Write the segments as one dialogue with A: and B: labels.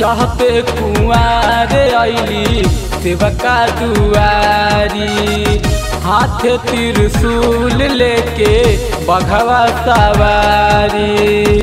A: चहते कुआर अली सेवका दुआरी हाथ त्रिशूल लेके बघवा सवारी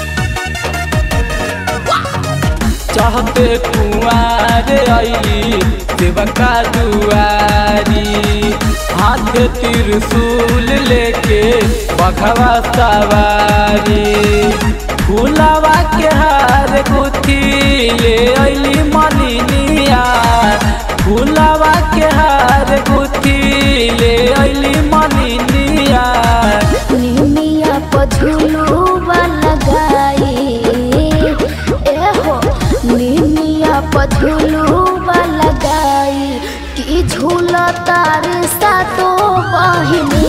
A: चहते कुआर अली सेवका दुआरी हाथ त्रिशूल लेके बघवा सवारी फूलवा के हार गुथी ले अली मलिनिया फूलवा के हार गुथी ले अली मलिनिया
B: निमिया पझुलुआ लगाई एहो निमिया पझुलुआ लगाई कि झूला तार सातो बहिनी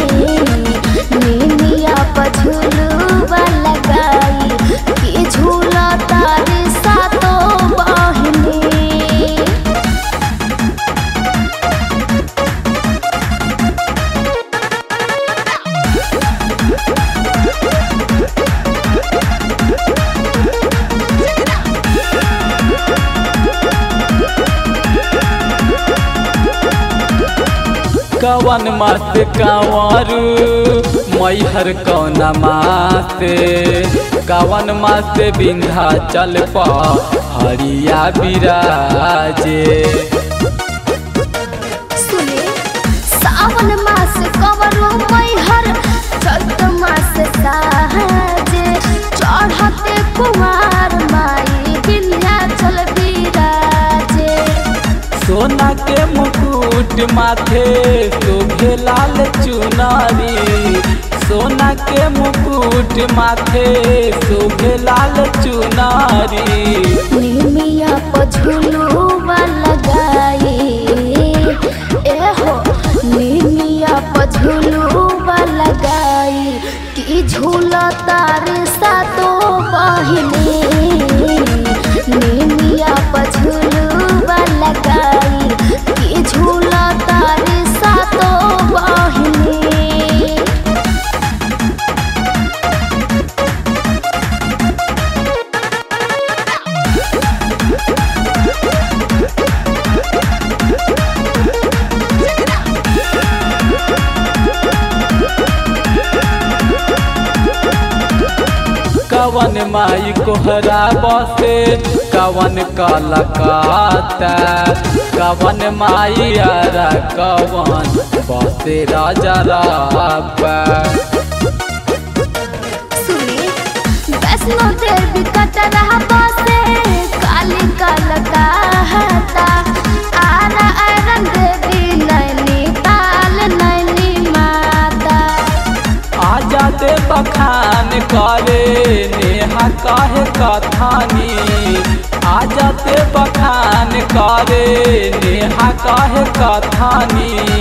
B: निमिया पझुलुआ लगाई कि झूला तार सातो बहिनी
A: कवन मास कंवरू मैहर कौन मासे कवन मास बिंधा चल हरिया बिराजे
B: सुने सावन मास कवरो मैहर चैत मास साहजे चढ़ते कुमार माई विंध्याचल बिराजे
A: सोना के मुकुट माथे शोभे लाल चुनारी सोना के मुकुट माथे शोभे लाल चुनारी
B: निमिया पझुलुआ लगाई एहो निमिया पझुलुआ लगाई कि झूला तार सातो बहिनी निमिया पझुलुआ लगाई कि झूला तार सातो बहिनी
A: कवन माई कोहरा बसे कवन कलकाता कवन माई आरा कवन बसे राजा राबा
B: सुनी वैष्णो देवी कटरा बसे काली कलकाता आरा आरन देवी नैनी ताल नैनी माता
A: आ जाते बखान करे नेहा काहे कथानी आ जाते बखान करे नेहा काहे कथानी